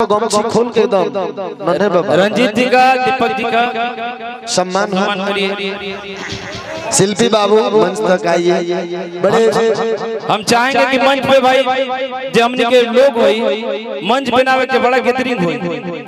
गमछी खोल के एकदम नन्हे बाबा रंजीत जी का दीपक जी का सम्मान सम्मान हो करिए शिल्पी बाबू मंच तक आइए बड़े हम चाहेंगे कि मंच पे भाई जो हमने के लोग होई मंच बनावे के बड़ा गैदरिंग होई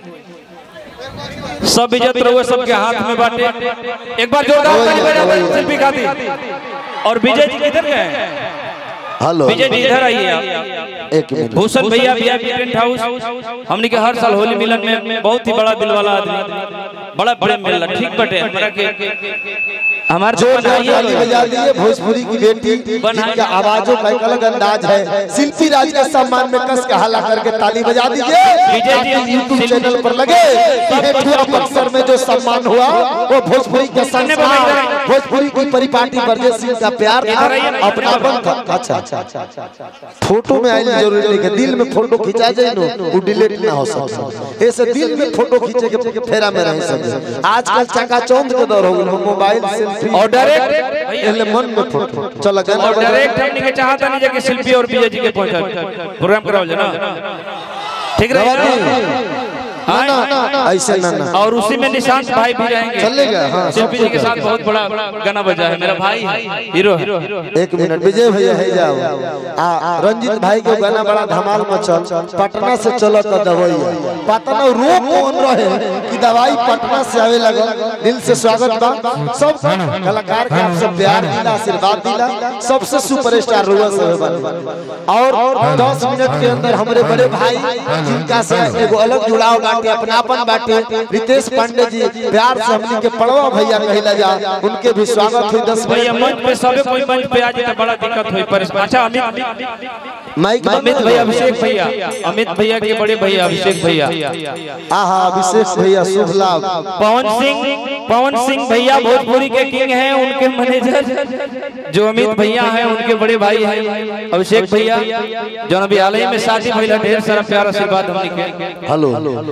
सब इज्जत रहुए सबके हाथ में बाटे एक बार जोरदार ताली बजा दो शिल्पी खातिर और विजय जी किधर गए हेलो विजय जी इधर आइए आप एक मिनट भूषण भैया भैया टेंट हाउस हमने के हर साल होली मिलन में बहुत ही बड़ा दिल वाला आदमी बड़ा प्रेम मिलला ठीक बटे हमरा के हमारे जोर ताली बजा दिए भोजपुरी की बेटी जिनका आवाजों का एक अलग अंदाज है शिल्पी राज के सम्मान में कस का हल्ला करके ताली बजा दीजिए विजय जी, ताकि यूट्यूब शिल्पी- चैनल पर लगे कि हेठुआ बक्सर में जो सम्मान हुआ वो भोजपुरी के संस्कार भोजपुरी की परिपाटी ब्रजेश सिंह का प्यार था अपनापन था अच्छा अच्छा अच्छा फोटो में आइल जरूरी नहीं है दिल में फोटो खिंचा जाए नो वो डिलीट ना हो सके ऐसे दिल में फोटो खींचे के फेरा में रह सके आजकल चकाचौंध के दौर हो गए मोबाइल सेल्फी और डायरेक्ट पहले मन में फोटो चलो गाना और बजा डायरेक्ट हमने के चाहता नहीं जाके शिल्पी और विजय जी के पहुंचा प्रोग्राम कराओ ना ठीक रहे ना ना ना ऐसे ना ना और उसी में निशांत भाई भी रहेंगे चलेगा, हाँ, शिल्पी जी के साथ बहुत बड़ा गाना बजा है मेरा भाई है हीरो है एक मिनट विजय भैया है जाओ आ रंजीत भाई के गाना बड़ा धमाल मचल पटना से चलो तो दवाई पटना रोक कौन रहे कि दवाई पटना से आवे लगा दिल से स्वागत बा सब कलाकार के आपसे प्यार दिला आशीर्वाद दिला सबसे सुपरस्टार रुआ सब बन और 10 मिनट के अंदर हमारे बड़े भाई जिनका से एगो अलग जुड़ाव बाटे अपनापन बाटे रितेश पांडे जी प्यार से हमनी के पड़वा भैया कहला जा उनके भी स्वागत हुई 10 भैया मिनट मंच पे सबे कोई मंच पे आ जाए तो बड़ा दिक्कत हुई पर अच्छा अमित माइक अमित भैया अभिषेक भैया अमित भैया के बड़े भैया अभिषेक भैया आहा अभिषेक भैया शुभ लाभ पवन सिंह पवन सिंह भैया भोजपुरी के किंग हैं उनके मैनेजर जो अमित भैया हैं उनके बड़े भाई हैं अभिषेक भैया जो अभी हाल ही में शादी भैया ढेर सारा प्यार आशीर्वाद हमने के हेलो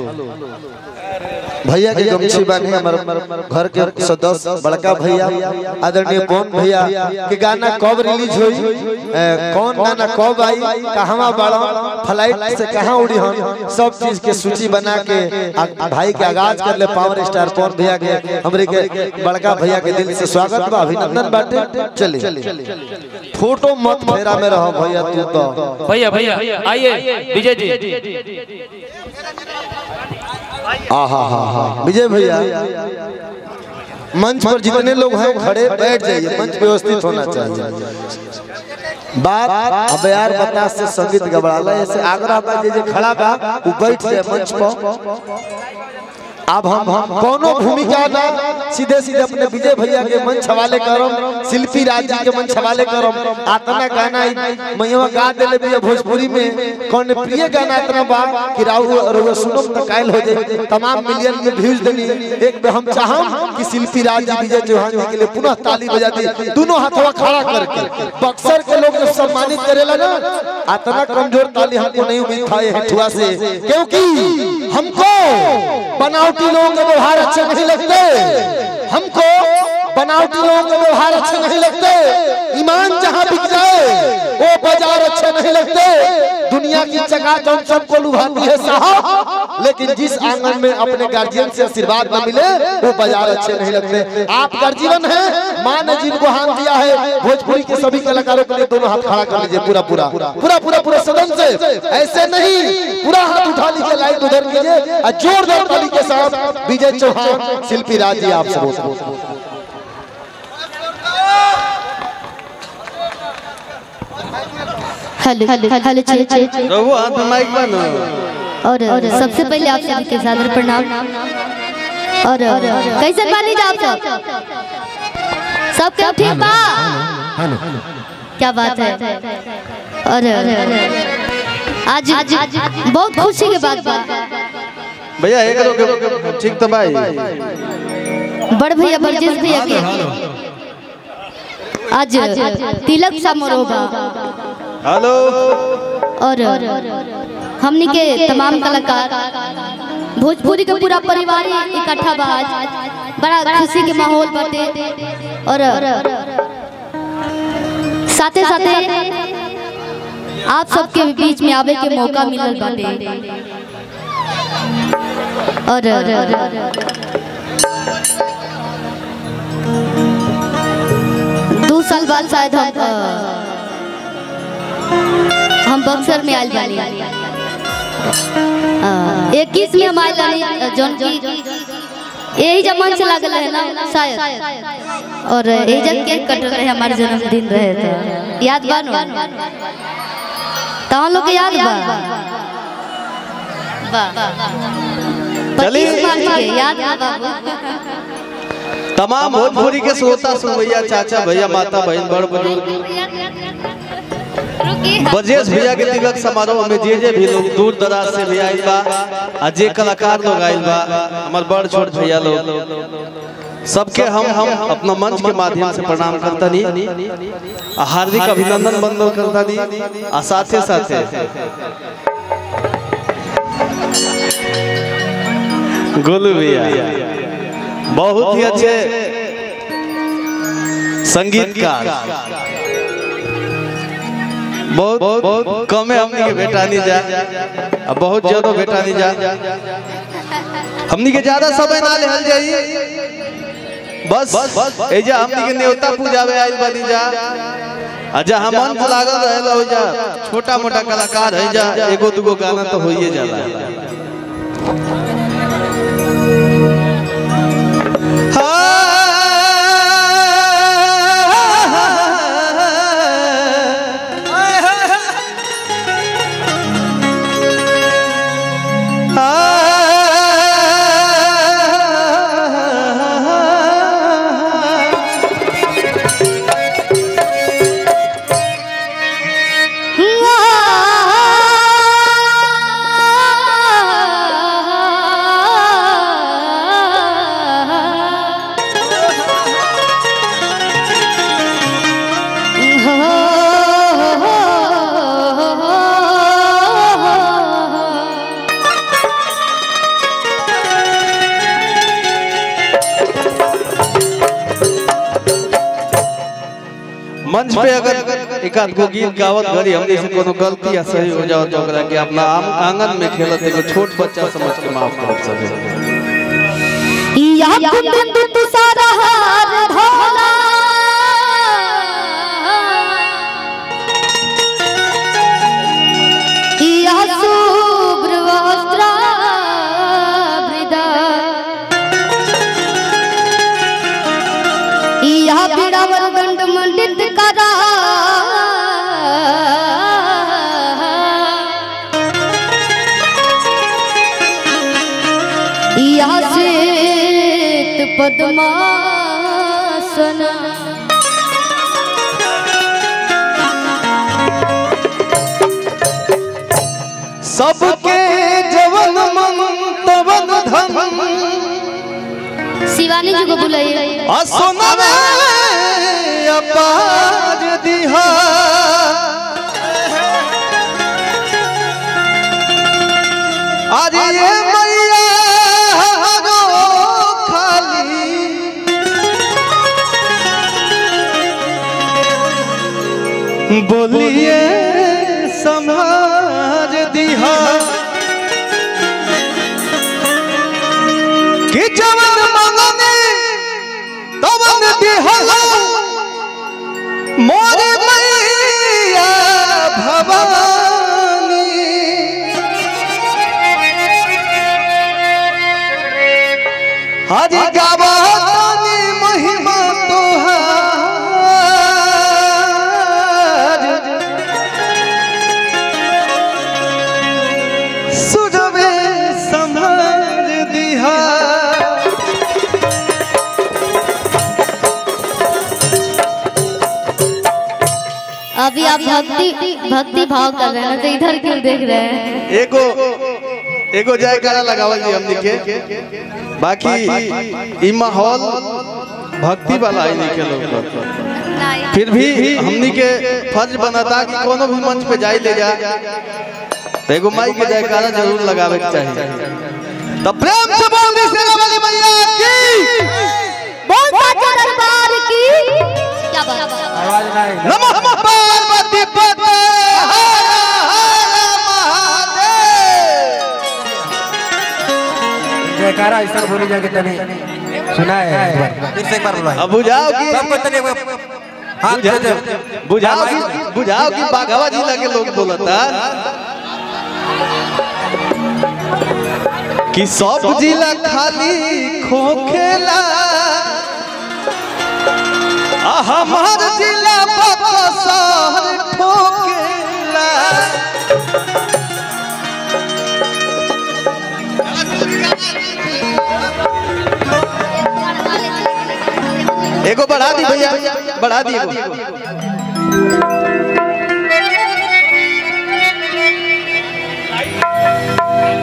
भैया के गमछी बानी हमर घर के सदस्य बड़का भैया आदरणीय पवन भैया के गाना कब रिलीज हुई ए, कौन गाना कब आई कहवा बड़ा फ्लाइट से कहाँ उड़ी हम सब चीज के सूची बना के आ- भाई के आगाज कर ले पावर स्टार पवन भैया के हमरे के बड़का भैया के दिल से स्वागत बा अभिनंदन बाटे चलिए फोटो मत फेरा में रहो भैया तू तो भैया भैया आइए विजय जी आहा हा हा विजय भैया मंच पर जितने लोग हैं खड़े बैठ जाइए मंच व्यवस्थित होना चाहिए बात अब यार बता से संगीत गबड़ाला ऐसे आग्रह बा जे जे खड़ा बा वो बैठ जाए मंच पर अब हम हम कोनो भूमिका ना सीधे सीधे अपने विजय भैया के मंच हवाले करम शिल्पी राज जी के मंच हवाले करम आतना गाना मैया गा देले भी भोजपुरी में कौन प्रिय गाना इतना बा कि राहु रउआ सुनम त कायल हो जाए तमाम मिलियन में व्यूज देनी एक पे हम चाहम कि शिल्पी राज जी विजय चौहान जी के लिए पुनः ताली बजा दी दोनों हाथवा खड़ा करके बक्सर के लोग जब सम्मानित करेला ना इतना कमजोर ताली हमको नहीं उम्मीद था ये हेठुआ से क्योंकि हमको बनावटी लोगों के व्यवहार अच्छे नहीं लगते हमको बनावटी लोगों के व्यवहार अच्छे नहीं लगते ईमान जहाँ बिक जाए वो बाजार अच्छे नहीं लगते दुनिया की चकाचौंध सबको लुभाती है साहब लेकिन जिस आंगन में अपने गार्जियन से आशीर्वाद न मिले वो बाजार अच्छे नहीं लगते आप गार्जियन हैं माँ ने जिनको हाथ दिया है भोजपुरी के सभी कलाकारों के लिए दोनों हाथ खड़ा कर लीजिए पूरा पूरा पूरा पूरा पूरा सदन से ऐसे नहीं पूरा हाथ उठा लीजिए लाइट उधर कीजिए और जोरदार ताली के साथ विजय चौहान शिल्पी राज जी आपसे बोलते हेलो हेलो हेलो चे चे रघु हाथ में माइक बनो और सबसे पहले आप सभी के सादर प्रणाम और कैसे बानी आप सब सब क्या ठीक बा क्या बात है और आज बहुत खुशी की बात बा भैया एक रोके ठीक तो भाई बड़ भैया बरजेश भैया के आज तिलक समारोह बा हेलो और हमनी के तमाम कलाकार भोजपुरी के पूरा परिवार ही इकट्ठा बा आज बड़ा खुशी के माहौल बाटे और साथे साथे आप सबके बीच में आवे के मौका मिलल बाटे और दो साल बाद शायद हम अ, हम बक्सर में आयल बानी इक्कीस में हम आयल बानी जौन की यही जब मंच लागल है ना शायद और यही जब केक कट रहे हमारे जन्मदिन रहे तो याद बा नु तहाँ लोग के याद बा बा चलिए। पच्चीस मार्च के याद बा बाबू तमाम भोजपुरी के श्रोता सुन भैया चाचा भैया माता बहन बड़ बुजुर्ग ब्रजेश भैया के तिलक समारोह में जे जे भी लोग दूर दराज से भी आइल बा आ जे कलाकार लोग आइल बा हमार बड़ छोट भैया लोग सबके हम हम अपना मंच के माध्यम से प्रणाम करतनी आ हार्दिक अभिनंदन बंदन करतनी आ साथे साथे गोलू भैया बहुत ही अच्छे संगीतकार बहुत बहुत कमे हमनी के बेटा नहीं जा अब बहुत ज्यादा बेटा नहीं जा हमनी के ज्यादा समय ना लेहल जाई बस एजा हमनी के न्योता पूजावे आइल बनी जा आ जहाँ मन लागल रहेला हो जा छोटा मोटा कलाकार है जा एगो दुगो गाना तो होइए जाला मंच पे अगर एक आध गो गीत गावत घड़ी हमने से कोनो गलती या सही हो जाओ तो ओकरा के अपना आम आंगन में खेलत एगो छोट बच्चा समझ के माफ करत सके या कुंदन तू सारा हार भोला या शुभ्र वस्त्र या पीड़ावर दंड मंडित करा या श्वेत पद्मासन सबके जवन मन तवन धन शिवानी जी को बुलाइए असोनवे अपार दिहा अरे ये मैया हरो खाली बोलिए समाज दिहा कि जवन मंगने तवन दिहला मोरे मैया भवानी हरि गावतानी महिमा तोहार सुरवे समाज दिहा अभी आप भक्ति भक्ति भाव कर रहे हैं ना तो इधर क्यों देख रहे हैं एगो एगो जयकारा लगावल जी हमनी के बाकी ई माहौल भक्ति वाला ही नहीं के लोग पर। फिर भी हमनी के फर्ज बनता कि कोनो भी मंच पे जाई ले जा तो एगो माई के जयकारा जरूर लगावे के चाहिए तो प्रेम से बोल दी सेना वाली मैया की बहुत साचा दरबार की क्या बात नमः पार्वती पते हर हर महादेव जयकारा ऐसा बोली जाके तने सुना है एक बार फिर से एक बार बुलवाई अब बुझाओ कि सबको तने हाथ दे दे बुझाओ कि बुझाओ कि बाघावा जिला के लोग बोलता कि सब जिला खाली खोखेला आ हमार जिला बकसर ठोकेला एगो बढ़ा दी भैया बढ़ा दी एगो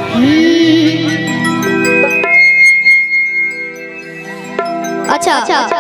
अच्छा